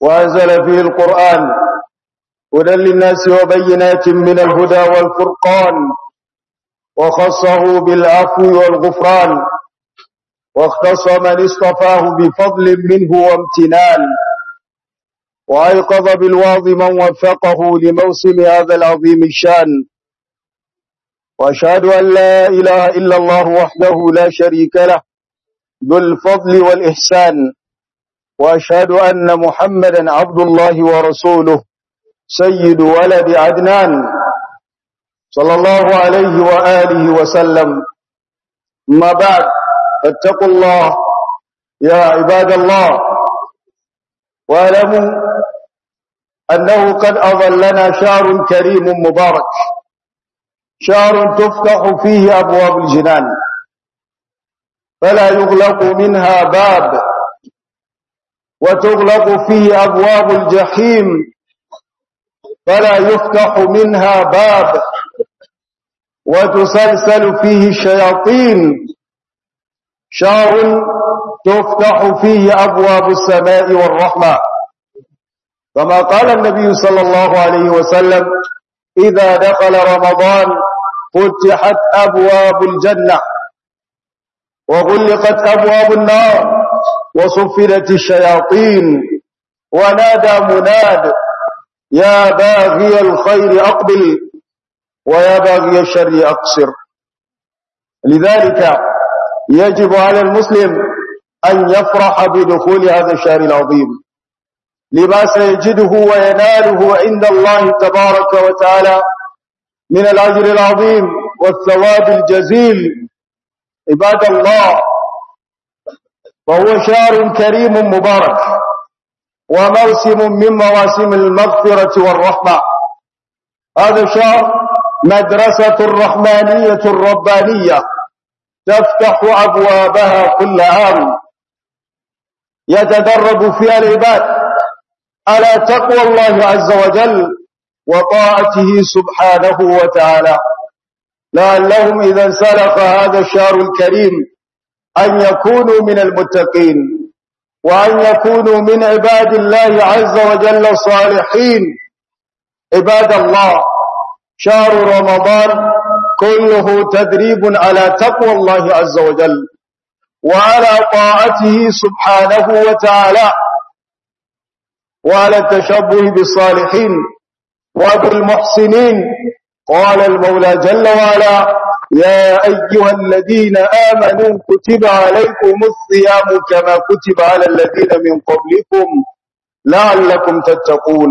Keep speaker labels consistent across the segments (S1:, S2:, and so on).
S1: وأنزل فيه القرآن هدى للناس وبينات من الهدى والفرقان وخصه بالعفو والغفران واختص من اصطفاه بفضل منه وامتنان وأيقظ بالواض من وفقه لموسم هذا العظيم الشان وأشهد أن لا إله إلا الله وحده لا شريك له ذو الفضل والإحسان وأشهد أن محمدا عبد الله ورسوله سيد ولد عدنان صلى الله عليه وآله وسلم ما بعد فاتقوا الله يا عباد الله واعلموا أنه قد أظلنا شهر كريم مبارك شهر تفتح فيه أبواب الجنان فلا يغلق منها باب وتغلق فيه أبواب الجحيم فلا يفتح منها باب وتسلسل فيه الشياطين شهر تفتح فيه أبواب السماء والرحمة كما قال النبي صلى الله عليه وسلم إذا دخل رمضان فتحت أبواب الجنة وغلقت أبواب النار وصفدت الشياطين ونادى مناد يا باغي الخير أقبل ويا باغي الشر أقصر لذلك يجب على المسلم أن يفرح بدخول هذا الشهر العظيم لما سيجده ويناله عند الله تبارك وتعالى من الأجر العظيم والثواب الجزيل عباد الله فهو شهر كريم مبارك وموسم من مواسم المغفرة والرحمة هذا الشهر مدرسة الرحمانية الربانية تفتح أبوابها كل عام يتدرب فيها العباد على تقوى الله عز وجل وطاعته سبحانه وتعالى لعلهم إذا انسلق هذا الشهر الكريم أن يكونوا من المتقين وأن يكونوا من عباد الله عز وجل الصالحين عباد الله شهر رمضان كله تدريب على تقوى الله عز وجل وعلى طاعته سبحانه وتعالى وعلى التشبه بالصالحين وبالمحسنين قال المولى جل وعلا يا أيها الذين آمنوا كتب عليكم الصيام كما كتب على الذين من قبلكم لعلكم تتقون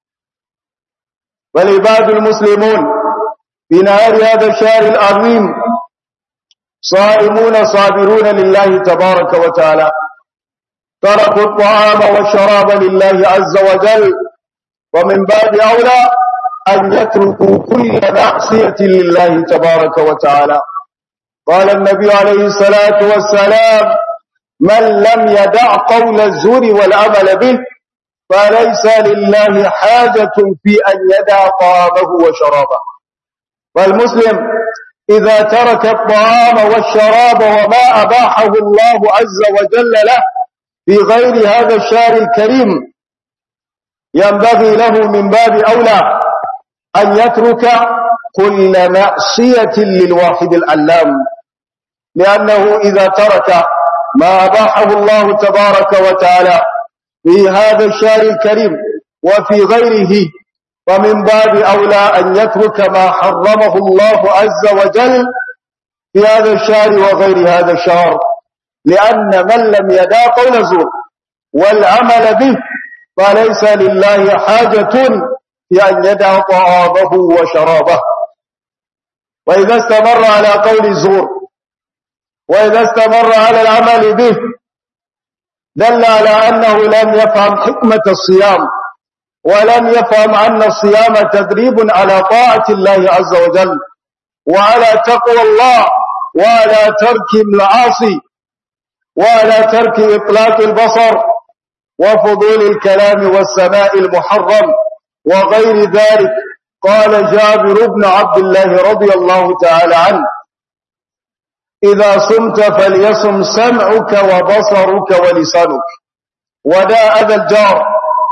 S1: والعباد المسلمون في نهار هذا الشهر العظيم صائمون صابرون لله تبارك وتعالى تركوا الطعام والشراب لله عز وجل ومن باب أولى أن يتركوا كل معصية لله تبارك وتعالى قال النبي عليه الصلاة والسلام من لم يدع قول الزور والعمل به فليس لله حاجة في أن يدع طعامه وشرابه فالمسلم إذا ترك الطعام والشراب وما أباحه الله عز وجل له في غير هذا الشهر الكريم ينبغي له من باب أولى أن يترك كل معصية للواحد العلام لأنه إذا ترك ما أباحه الله تبارك وتعالى في هذا الشهر الكريم وفي غيره فمن باب أولى أن يترك ما حرمه الله عز وجل في هذا الشهر وغير هذا الشهر لأن من لم يدع قول زور والعمل به فليس لله حاجة في أن يدع طعامه وشرابه وإذا استمر على قول الزور وإذا استمر على العمل به دل على أنه لم يفهم حكمة الصيام ولم يفهم أن الصيام تدريب على طاعة الله عز وجل وعلى تقوى الله وعلى ترك المعاصي وعلى ترك إطلاق البصر وفضول الكلام والسماء المحرم وغير ذلك قال جابر بن عبد الله رضي الله تعالى عنه إذا صمت فليصم سمعك وبصرك ولسانك وداء ذا الجار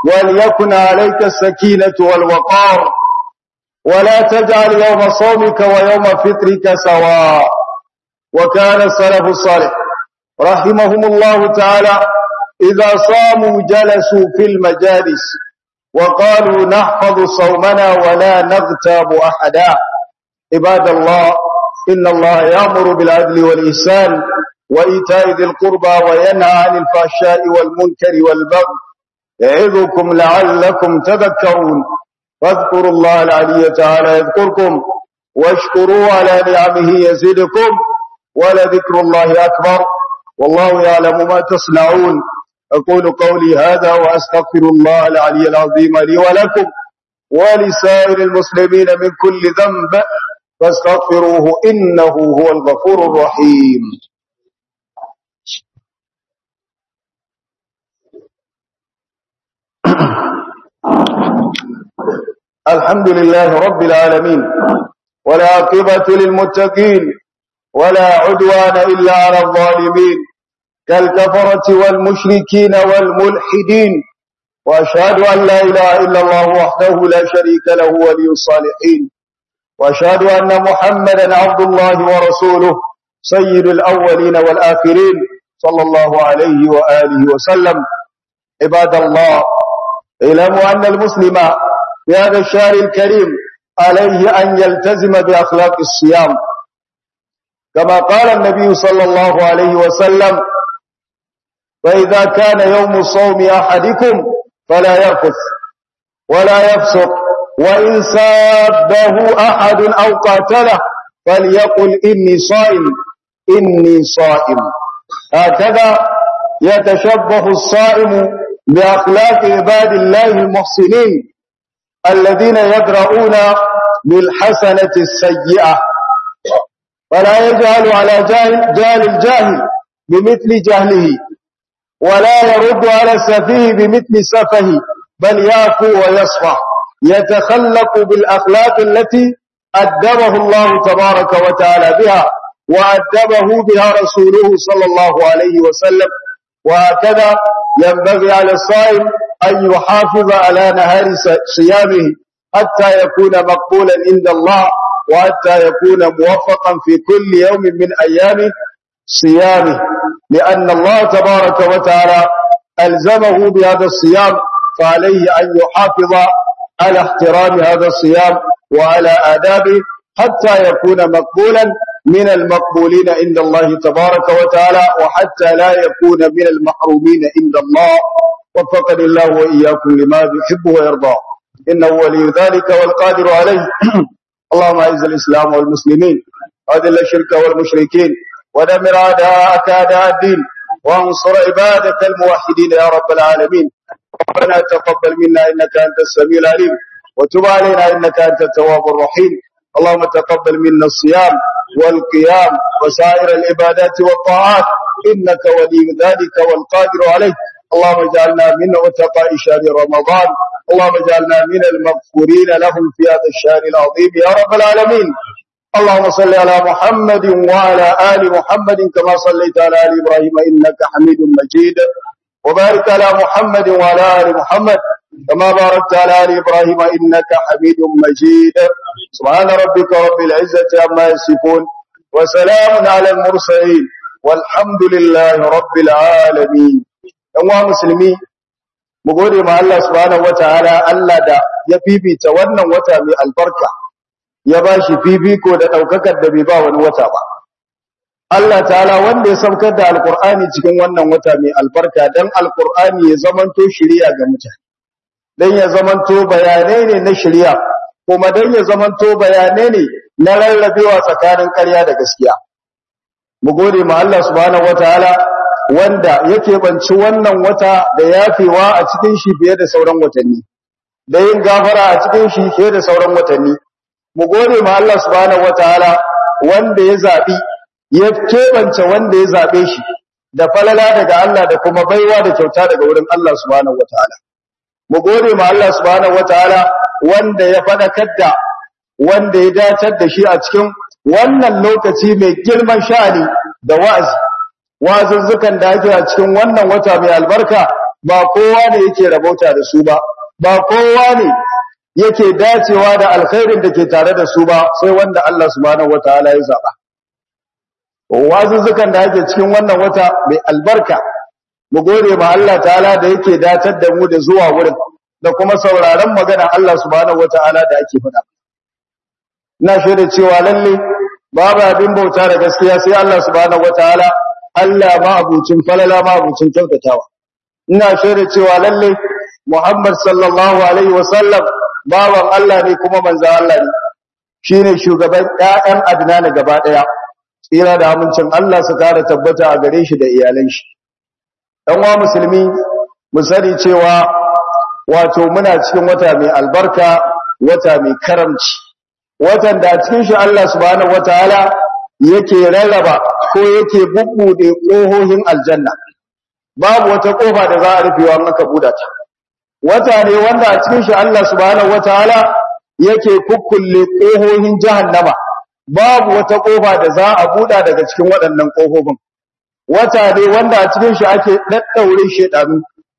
S1: وليكن عليك السكينة والوقار ولا تجعل يوم صومك ويوم فطرك سواء وكان السلف الصالح رحمهم الله تعالى إذا صاموا جلسوا في المجالس وقالوا نحفظ صومنا ولا نغتاب أحدا عباد الله إن الله يأمر بالعدل والإحسان وإيتاء ذي القربى وينهى عن الفحشاء والمنكر والبغي يعظكم لعلكم تذكرون واذكروا الله العلي تعالى يذكركم واشكروا على نعمه يزدكم ولذكر الله أكبر والله يعلم ما تصنعون أقول قولي هذا وأستغفر الله العلي العظيم لي ولكم ولسائر المسلمين من كل ذنب فاستغفروه إنه هو الغفور الرحيم الحمد لله رب العالمين ولا عقبة للمتقين ولا عدوان إلا على الظالمين كالكفرة والمشركين والملحدين وأشهد أن لا إله إلا الله وحده لا شريك له ولي الصالحين وأشهد أن محمدا عبد الله ورسوله سيد الأولين والآخرين صلى الله عليه وآله وسلم عباد الله اعلموا أن المسلم في هذا الشهر الكريم عليه أن يلتزم بأخلاق الصيام كما قال النبي صلى الله عليه وسلم فإذا كان يوم صوم أحدكم فلا يرفث ولا يفسق وإن سابه أحد أو قاتله فليقل إني صائم إني صائم هكذا يتشبه الصائم بأخلاق عباد الله المحسنين الذين يدرؤون بالحسنة السيئة فلا يجعل على جاهل, جاهل الجاهل بمثل جهله ولا يرد على السفيه بمثل سفه بل يعفو ويصفح يتخلق بالأخلاق التي أدبه الله تبارك وتعالى بها وأدبه بها رسوله صلى الله عليه وسلم وهكذا ينبغي على الصائم أن يحافظ على نهار صيامه حتى يكون مقبولا عند الله وحتى يكون موفقا في كل يوم من أيام صيامه لأن الله تبارك وتعالى ألزمه بهذا الصيام فعليه أن يحافظ على احترام هذا الصيام وعلى آدابه حتى يكون مقبولا من المقبولين عند الله تبارك وتعالى وحتى لا يكون من المحرومين عند الله وفقني الله وإياكم لما يحب ويرضى إنه ولي ذلك والقادر عليه اللهم أعز الإسلام والمسلمين وأذل الشرك والمشركين ودمر أعداءك أعداء الدين وانصر عبادك الموحدين يا رب العالمين ربنا تقبل منا إنك أنت السميع العليم وتب علينا إنك أنت التواب الرحيم اللهم تقبل منا الصيام والقيام وسائر العبادات والطاعات إنك ولي ذلك والقادر عليه اللهم اجعلنا من عتقاء شهر رمضان اللهم اجعلنا من المغفورين لهم في هذا الشهر العظيم يا رب العالمين اللهم صل على محمد وعلى آل محمد كما صليت على آل إبراهيم إنك حميد مجيد وبارك على محمد وعلى آل محمد كما باركت على آل إبراهيم إنك حميد مجيد سبحان ربك رب العزة عما يصفون وسلام على المرسلين والحمد لله رب العالمين ɗan musulmi mu gode ma Allah subhanahu wataala Allah da ya fifita wannan wata mai albarka ya ba shi fifiko da ɗaukakar da bai ba wani wata ba Allah ta'ala wanda ya saukar da alkur'ani cikin wannan wata mai albarka dan alkur'ani ya zamanto shiriya ga mutane dan ya zamanto bayanai ne na shiriya kuma dan ya zamanto bayanai ne na rarrabewa tsakanin ƙarya da gaskiya mu gode ma Allah subhanahu wataala wanda yake banci wannan wata da yafewa a cikin shi fiye da sauran watanni da yin gafara a cikin shi fiye da sauran watanni mu gode ma Allah subhanahu wataala wanda ya zabi ya kebance wanda ya zabe shi da falala daga Allah da kuma baiwa da kyauta daga wurin Allah subhanahu wataala mu gode ma Allah subhanahu wataala wanda ya fadakar da wanda ya datar da shi a cikin wannan lokaci mai girman sha'ani da wa'azi wazuzzukan da ake a cikin wannan wata mai albarka ba kowa ne yake rabauta da su ba ba kowa ne yake dacewa da alkhairin da ke tare da su ba sai wanda Allah subhanahu wataala ya zaba wazuzzukan da ake cikin wannan wata mai albarka mu gode ma Allah ta'ala da yake datar da mu da zuwa wurin da kuma sauraron magana Allah subhanahu wataala da ake faɗa ina shaida cewa lalle babu abin bauta da gaskiya sai Allah subhanahu wataala Allah ma abucin falala ma abucin kyautatawa ina shaida cewa lalle Muhammad sallallahu alaihi wasallam bawan Allah ne kuma manzo Allah ne shine shugaban ƴaƴan Adnan gaba daya tsira da amincin Allah su kare tabbata a gare shi da iyalan shi dan wa musulmi mu sani cewa wato muna cikin wata mai albarka wata mai karamci watan da cikin shi Allah subhanahu wataala yake rarraba ko yake bubbude kohohin aljanna babu wata kofa da za a rufewa in aka buda ta wata ne wanda a cikin shi Allah subhanahu wataala yake kukkulle kohohin jahannama babu wata kofa da za a buda daga cikin waɗannan kofofin wata ne wanda a cikin shi ake daddaure shedanu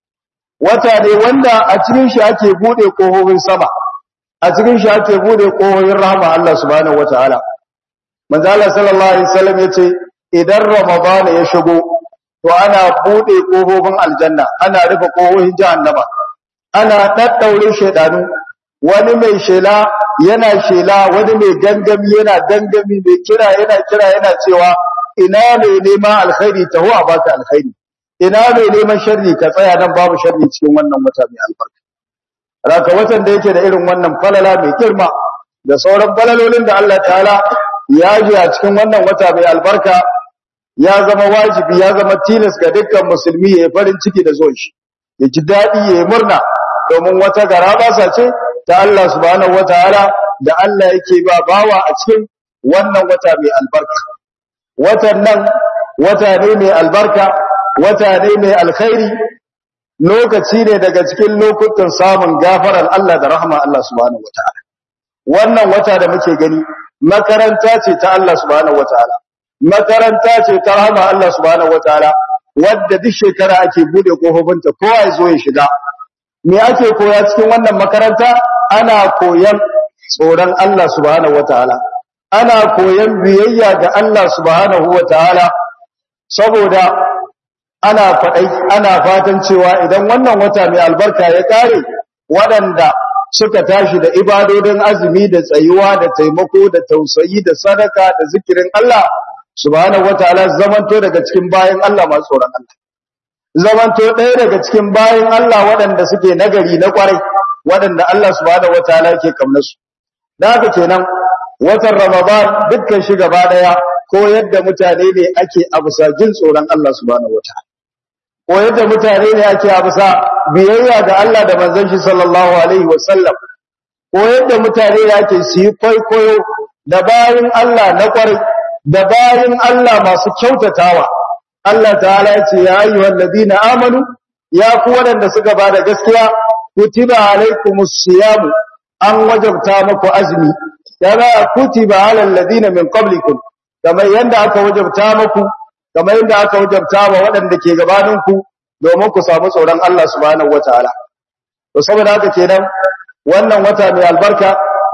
S1: wata ne wanda a cikin shi ake bude kohohin sama a cikin shi ake bude kohohin rahama Allah subhanahu wataala manzo Allah sallallahu alaihi wasallam yace idan ramadan ya shigo to ana bude kofofin aljanna ana rufe kohohin jahannama ana daddaure shedanu wani mai shela yana shela wani mai gangami yana gangami mai kira yana kira yana cewa ina mai neman alkhairi taho a baka alkhairi ina mai neman sharri ka tsaya nan babu sharri cikin wannan wata mai albarka raka watan da yake da irin wannan falala mai girma da sauran falalolin da Allah ta'ala ya ji a cikin wannan wata mai albarka ya zama wajibi ya zama tilas ga dukkan musulmi ya yi farin ciki da zuwan shi ya ji daɗi ya yi murna domin wata garabasa ce ta Allah subhanahu wataala da Allah yake ba bawa a cikin wannan wata mai albarka watan nan wata ne mai albarka wata ne mai alkhairi lokaci ne daga cikin lokutan samun gafarar Allah da rahama Allah subhanahu wataala wannan wata da muke gani makaranta ce ta Allah subhanahu wataala makaranta ce ta rahama Allah subhanahu wataala wadda duk shekara ake bude kofofinta kowa ya zo ya shiga me ake koya cikin wannan makaranta ana koyan tsoron Allah subhanahu wataala ana koyan biyayya ga Allah subhanahu wataala saboda ana faɗai ana fatan cewa idan wannan wata mai albarka ya kare waɗanda suka tashi da ibadodin azumi da tsayuwa da taimako da tausayi da sadaka da zikirin Allah subhanahu wataala zamanto daga cikin bayan Allah masu tsoron Allah zamanto ɗaya daga cikin bayan Allah waɗanda suke nagari na ƙwarai waɗanda Allah subhanahu wataala yake kamnasu da haka kenan watan Ramadan dukkan shi gaba ɗaya ko yadda mutane ne ake abusa jin tsoron Allah subhanahu wataala ko yadda mutane ne ake abusa biyayya ga Allah da manzon shi sallallahu alaihi wasallam ko yadda mutane ne ake su yi kwaikwayo da bayan Allah na ƙwarai da bayan Allah masu kyautatawa Allah ta'ala ya ce ya ayyuhal ladina amanu ya ku waɗanda suka bada gaskiya kutiba alaikumus siyamu an wajabta muku azumi kama kutiba alal ladina min qablikum kamar yanda aka wajabta muku kamar yanda aka wajabta wa waɗanda ke gabanin ku domin ku samu tsoron Allah subhanahu wataala to saboda haka kenan wannan wata mai albarka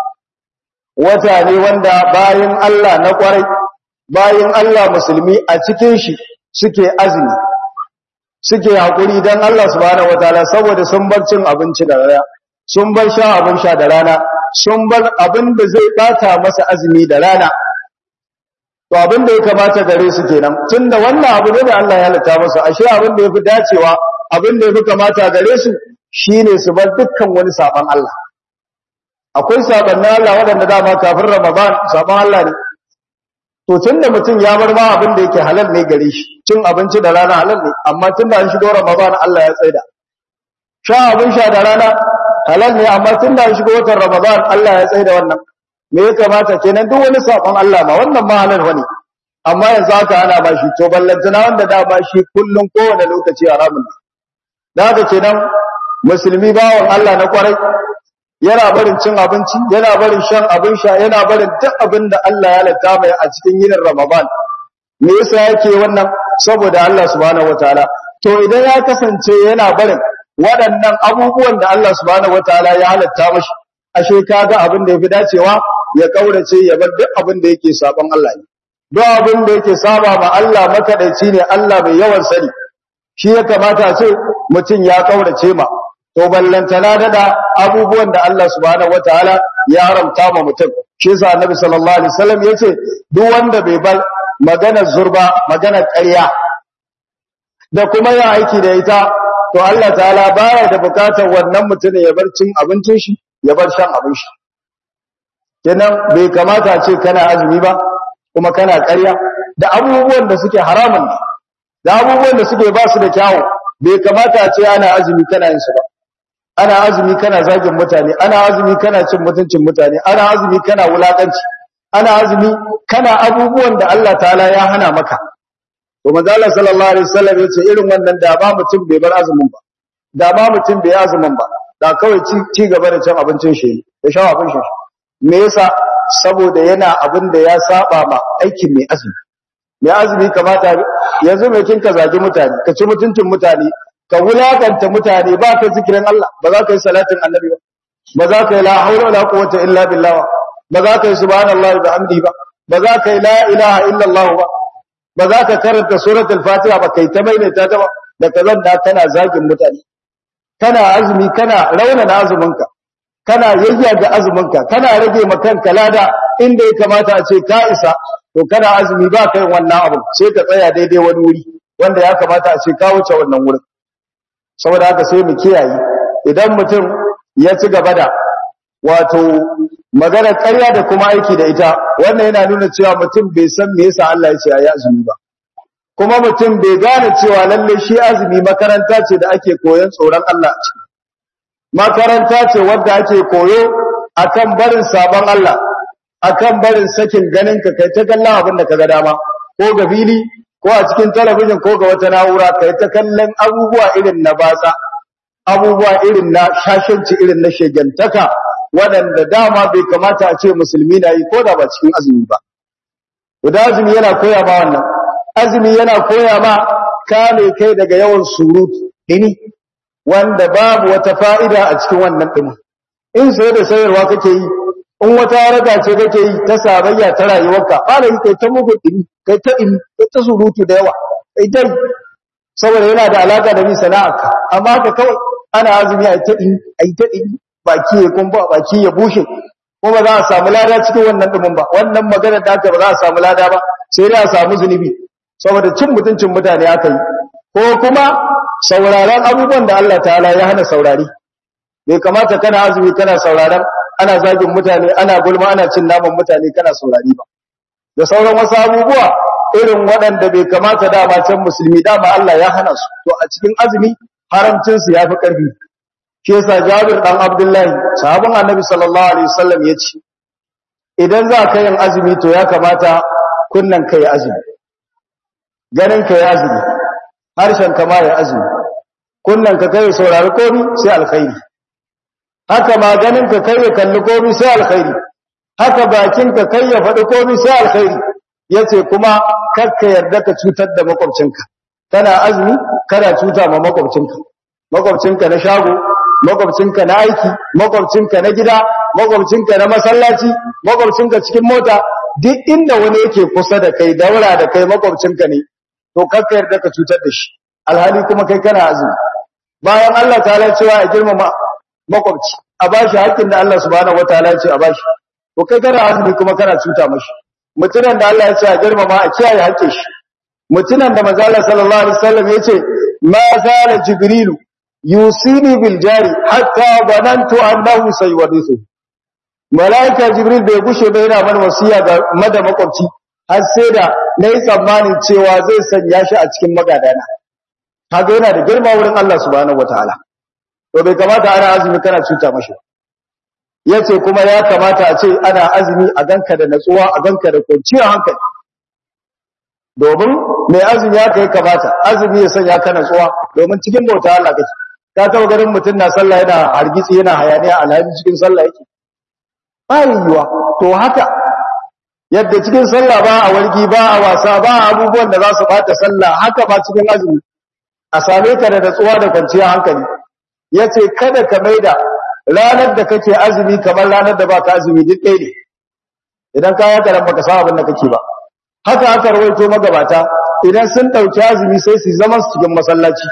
S1: wata ne wanda bayin Allah na kwarai bayin Allah musulmi a cikin shi suke azumi suke hakuri dan Allah subhanahu wataala saboda sun bar cin abinci da rana sun bar sha abin sha da rana sun bar abin da zai bata masa azumi da rana to abin da ya kamata gare su kenan tunda wannan abu ne da Allah ya halitta masa ashe abin da yafi dacewa abin da yafi kamata gare su shine su bar dukkan wani saban Allah akwai saban Allah waɗanda dama kafin Ramadan saban Allah ne to tunda mutum ya bar ma abin da yake halal ne gare shi cin abinci da rana halal ne amma tunda an shigo Ramadan Allah ya tsaida sha abin sha da rana halal ne amma tunda an shigo watan Ramadan Allah ya tsaida wannan me ya kamata kenan duk wani sabon Allah ma wannan ma halal wani amma yanzu haka ana ba shi to ballantana wanda da ba shi kullun kowane lokaci haramun ne da haka kenan musulmi bawon Allah na kwarai yana barin cin abinci yana barin shan abin sha yana barin duk abin da Allah ya halatta mai a cikin yinin Ramadan me yasa yake wannan saboda Allah subhanahu wataala to idan ya kasance yana barin waɗannan abubuwan da Allah subhanahu wataala ya halatta mashi ashe kaga abin da yafi dacewa ya kaurace ya bar duk abin da yake saban Allah ne duk abin da yake saba ma Allah makadaici ne Allah mai yawan sani shi ya kamata a ce mutum ya kaurace ma to ballantana dada abubuwan da Allah subhanahu wataala ya haramta ma mutum shi yasa annabi sallallahu alaihi wasallam yace duk wanda bai bar magana zurba magana ƙarya da kuma yin aiki da ita to Allah ta'ala baya da bukatar wannan mutumin ya bar cin abincin shi ya bar shan abin shi kenan bai kamata ce kana azumi ba kuma kana ƙarya da abubuwan da suke haramun ne da abubuwan da suke ba su da kyawu bai kamata ce ana azumi kana yin su ba ana azumi kana zagin mutane ana azumi kana cin mutuncin mutane ana azumi kana wulakanci ana azumi kana abubuwan da Allah ta'ala ya hana maka to manzo Allah sallallahu alaihi wasallam yace irin wannan da ba mutum bai bar azumin ba da ba mutum bai azumin ba da kawai ci ci gaba da cin abincin shi da sha abin shi me yasa saboda yana abin da ya saba ma aikin mai azumi mai azumi kamata yanzu mai kin ka zagi mutane ka ci mutuncin mutane ka wulakanta mutane ba ka zikirin Allah ba za ka yi salatin annabi ba ba za ka yi la haula wala quwwata illa billah ba za ka yi subhanallahi wa bihamdihi ba ba za ka yi la ilaha illa Allah ba ba za ka karanta suratul fatiha ba kai ta maimaita ta ba da kazan da kana zagin mutane kana azumi kana raunana azuminka kana yayyaga azuminka kana rage ma kanka lada inda ya kamata a ce ka isa to kana azumi ba kai wannan abu sai ka tsaya daidai wani wuri wanda ya kamata a ce ka wuce wannan wurin saboda haka sai mu kiyaye idan mutum ya ci gaba da wato magana ƙarya da kuma aiki da ita wannan yana nuna cewa mutum bai san me yasa Allah ya ce ayi azumi ba kuma mutum bai gane cewa lalle shi azumi makaranta ce da ake koyon tsoron Allah a ciki makaranta ce wadda ake koyo akan barin sabon Allah akan barin sakin ganin ka kai ta kallon abin da kaga dama ko ga fili ko a cikin talabijin ko ga wata na'ura kai ta kallon abubuwa irin na batsa abubuwa irin na shashanci irin na shegantaka waɗanda dama bai kamata a ce musulmi na yi ko da ba cikin azumi ba guda azumi yana koya ma wannan azumi yana koya ma kame kai daga yawan surutu ini wanda babu wata fa'ida a cikin wannan ɗin in sai da sayarwa kake yi in wata haraka ce kake yi ta sabayya ta rayuwarka fara yi kai ta mugu ɗini kai ta ɗini kai ta surutu da yawa kai dai saboda yana da alaka da bi sana'arka amma ka kawai ana azumi a ta ɗini a ta ɗini baki ya kumba baki ya bushe ko ba za a samu lada cikin wannan ɗumin ba wannan maganar da aka ba za a samu lada ba sai dai a samu zunubi saboda cin mutuncin mutane aka yi ko kuma sauraron abubuwan da Allah ta'ala ya hana saurari bai kamata kana azumi kana sauraron ana zagin mutane ana gulma ana cin naman mutane kana saurari ba da sauran wasu abubuwa irin waɗanda bai kamata dama can musulmi dama Allah ya hana su to a cikin azumi haramcin su yafi ƙarfi shi yasa Jabir dan Abdullahi sahabin Annabi sallallahu alaihi wasallam ya ce idan za ka yin azumi to ya kamata kunnan kai azumi ganin kai azumi harshen ka ma ya azumi kunnan ka kai saurari komi sai alkhairi haka ma ganin ka kai ya kalli komi sai alkhairi haka bakin ka kai ya faɗi komi sai alkhairi yace kuma kakka yarda ka cutar da makwabcinka kana azumi kana cuta ma makwabcinka makwabcinka na shago makwabcinka na aiki makwabcinka na gida makwabcinka na masallaci makwabcinka cikin mota duk inda wani yake kusa da kai daura da kai makwabcinka ne to kakka yarda ka cutar da shi alhali kuma kai kana azumi bayan Allah ta cewa a girmama makwabci a bashi haƙƙin da Allah subhanahu wataala ya ce a bashi to kai kana azumi kuma kana cuta mashi mutunan da Allah ya ce a girmama a kiyaye haƙƙin shi mutunan da manzo Allah sallallahu alaihi wasallam ya ce ma zala jibrilu yusini bil jari hatta banantu annahu sayuwadithu malaika jibril bai gushe ba yana mana wasiya ga mada makwabci har sai da nayi tsammanin cewa zai sanya shi a cikin magadana kaga yana da girma wurin Allah subhanahu wataala to bai kamata ana azumi kana cuta mashi yace kuma ya kamata a ce ana azumi a ganka da natsuwa a ganka da kwanciyar hankali domin mai azumi ya kai kamata azumi ya sanya ka natsuwa domin cikin bauta Allah kake ka taba ganin mutum na sallah yana hargitsi yana hayaniya alhaji cikin sallah yake ba yiwuwa to haka yadda cikin sallah ba a wargi ba a wasa ba a abubuwan da za su bata sallah haka ba cikin azumi a same ka da natsuwa da kwanciyar hankali yace kada ka maida ranar da kake azumi kamar ranar da baka azumi duk ɗaya ne idan ka yaka ran baka san abin da kake ba haka aka rawaito magabata idan sun dauki azumi sai su zama su cikin masallaci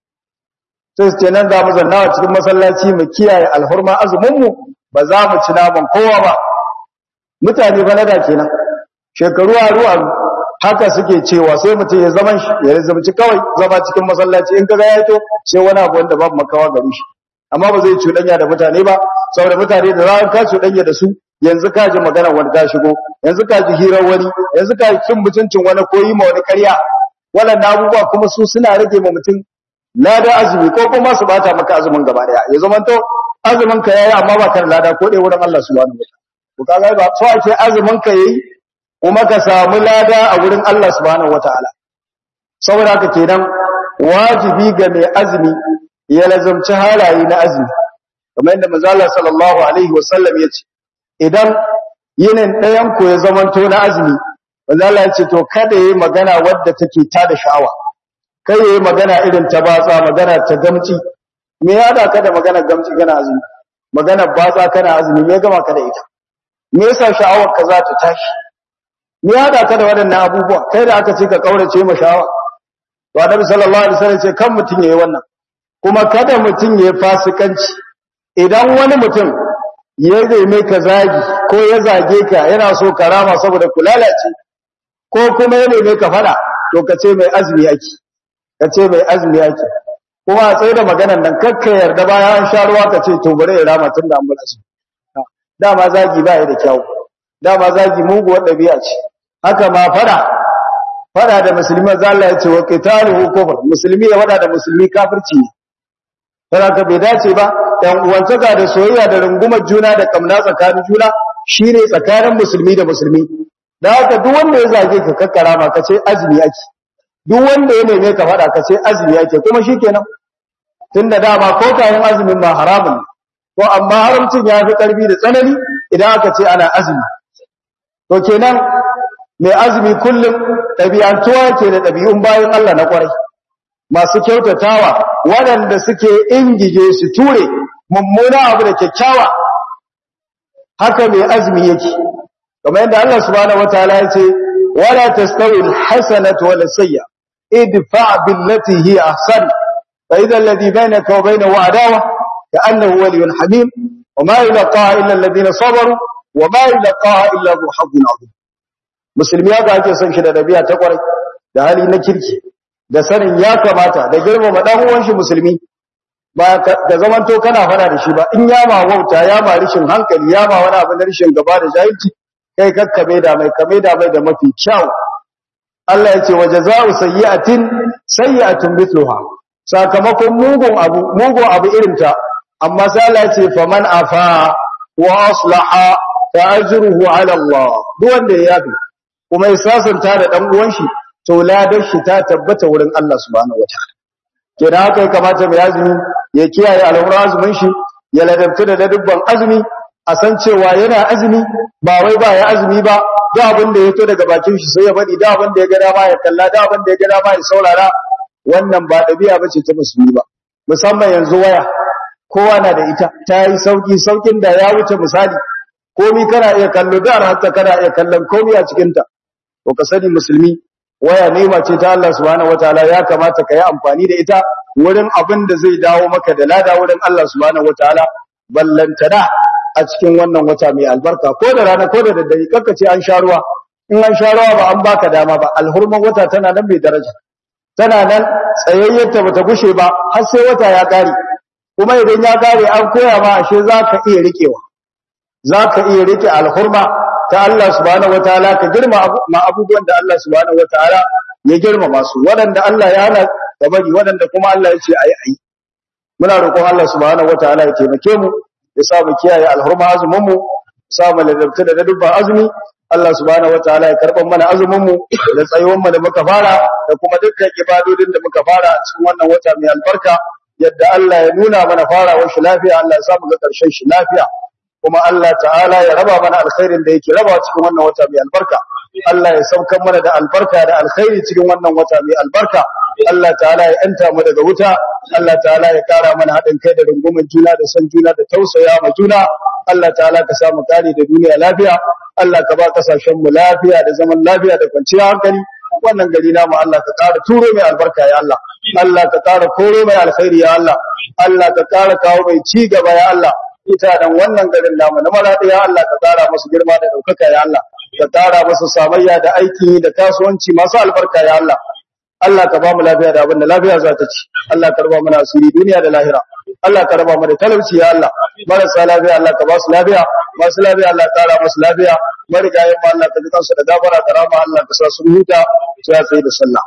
S1: sai su ce nan za mu zanna a cikin masallaci mu kiyaye alhurma azumin mu ba za mu ci naman kowa ba mutane ba na da kenan shekaru aru aru haka suke cewa sai mutum ya zaman shi ya zamci kawai zama cikin masallaci in kaga ya to sai wani abu wanda babu makawa gare shi amma ba zai cuɗanya da mutane ba saboda mutane da zaran ka cuɗanya da su yanzu ka ji magana wani ta shigo yanzu ka ji hirar wani yanzu ka kin mutuncin wani ko yi ma wani ƙarya waɗannan abubuwa kuma su suna rage ma mutum lada azumi ko kuma su bata maka azumin gaba daya ya zama to azumin ka yayi amma ba kan lada ko dai wurin Allah subhanahu wataala to kaga ba so ake azumin ka yayi kuma ka samu lada a wurin Allah subhanahu wataala saboda haka kenan wajibi ga mai azumi ya lazumci halaye na azumi kamar yadda manzo Allah sallallahu alaihi wasallam ya ce idan yinin ɗayan ku ya zamanto na azumi manzo Allah ya ce to kada yayi magana wadda take tada sha'awa kai yayi magana irin ta batsa magana ta gamci me ya da ka da magana gamci kana azumi magana batsa kana azumi me gama ka da ita me yasa sha'awar ka za ta tashi me ya da ka da waɗannan abubuwa kai da aka ce ka kaurace ma sha'awa to annabi sallallahu alaihi wasallam ce kan mutun yayi wannan kuma kada mutun yayi fasikanci idan wani mutum ya zai ka zagi ko ya zage ka yana so ka rama saboda ku lalace ko kuma ya neme ka fada to ka ce mai azumi yake ka ce mai azumi yake kuma a tsaye da maganan nan kakka yarda baya an sha ruwa ka ce to bari ya rama tun da an bar azumi dama zagi ba ya da kyau dama zagi muguwar ɗabi'a ce haka ma fada fada da musulmi za Allah ya ce wa qitaluhu kufr musulmi ya fada da musulmi kafirci ne ka bai dace ba ɗan uwantaka da soyayya da rungumar juna da kamna tsakanin juna shine tsakanin musulmi da musulmi da haka duk wanda ya zage ka kakkara ma ka ce azumi ake duk wanda ya neme ka faɗa ka ce azumi ake kuma shikenan tunda dama ko kayan azumin ma haramun to amma haramcin ya fi ƙarfi da tsanani idan aka ce ana azumi to kenan mai azumi kullum ɗabi'antuwa ke da ɗabi'un bayan Allah na ƙwarai masu kyautatawa waɗanda suke ingije su ture mummuna abu da kyakkyawa haka mai azumi yake kamar yadda Allah subhanahu wataala ya ce wala tastawi alhasanatu wala sayya idfa billati hi ahsan fa idha alladhi bainaka wa bainahu adawa ka'annahu waliyyun hamim وما يلقاها إلا الذين صبروا وما يلقاها إلا ذو حظ عظيم musulmi haka ake son shi da dabi'a ta kwarai da hali na kirki da sanin ya kamata da girmama dan uwan shi musulmi ba ka zamanto kana fara da shi ba in ya ma wauta ya ma rishin hankali ya ma wani abu na rishin gaba da jahilci kai kakkabe da mai kame da mai da mafi kyau Allah ya ce wa jazaa'u sayyi'atin sayyi'atun mithluha sakamakon mugun abu mugun abu irin ta amma sai Allah ya ce faman afa wa aslaha fa ajruhu ala Allah duk wanda ya yafi kuma ya sasanta da dan uwan shi to ladar shi ta tabbata wurin Allah subhanahu wataala kenan haka ya kamata mai azumi ya kiyaye al'amuran azumin shi ya ladabta da dubban azumi a san cewa yana azumi ba wai ba ya azumi ba da abin da ya to daga bakin shi sai ya faɗi da abin da ya ga dama ya kalla da abin da ya ga dama ya saurara wannan ba ɗabi'a bace ta musulmi ba musamman yanzu waya kowa na da ita ta yi sauki saukin da ya wuce misali komi kana iya kallo da hatta kana iya kallon komi a cikin ta to ka sani musulmi waya nema ce ta Allah subhanahu wataala ya kamata ka yi amfani da ita wurin abin da zai dawo maka da lada wurin Allah subhanahu wataala ballantana a cikin wannan wata mai albarka ko da rana ko da daddare kakka ce an sha ruwa in an sha ruwa ba an baka dama ba alhurman wata tana nan mai daraja tana nan tsayayyarta bata gushe ba har sai wata ya kare kuma idan ya kare an koya ma ashe zaka iya rikewa zaka iya rike alhurma ta Allah subhanahu wataala ka girma ma abubuwan da Allah subhanahu wataala ya girma masu waɗanda Allah ya hana da bari waɗanda kuma Allah ya ce ayi ayi muna roƙon Allah subhanahu wataala ya taimake mu ya sa mu kiyaye alhurma azumin mu sa mu ladabta da dubban azumi Allah subhanahu wataala ya karban mana azumin mu da tsayuwan mu da muka fara da kuma dukkan ibadodin da muka fara a cikin wannan wata mai albarka yadda Allah ya nuna mana farawar shi lafiya Allah ya sa mu ga ƙarshen shi lafiya kuma Allah ta'ala ya raba mana alkhairin da yake raba cikin wannan wata mai albarka Allah ya saukar mana da albarka da alkhairi cikin wannan wata mai albarka Allah ta'ala ya yanta mu daga wuta Allah ta'ala ya kara mana haɗin kai da rungumar juna da san juna da tausaya ma juna Allah ta'ala ka samu kare da duniya lafiya Allah ka ba kasashen mu lafiya da zaman lafiya da kwanciyar hankali wannan gari namu Allah ka ƙara turo mai albarka ya Allah Allah ka ƙara koro mai alkhairi ya Allah Allah ka ƙara kawo mai ci gaba ya Allah ita dan wannan garin namu na maradi ya Allah ka ƙara musu girma da ɗaukaka ya Allah ka ƙara musu samayya da aiki da kasuwanci masu albarka ya Allah Allah ka ba mu lafiya da abin da lafiya za ta ci Allah ka raba mana asiri duniya da lahira Allah ka raba mu da talauci ya Allah marasa lafiya Allah ka ba su lafiya masu lafiya Allah ka ƙara musu lafiya marigayen ma Allah ka ji kansu da gafara da rama Allah ka sa su huta sai ya tsaye da sallah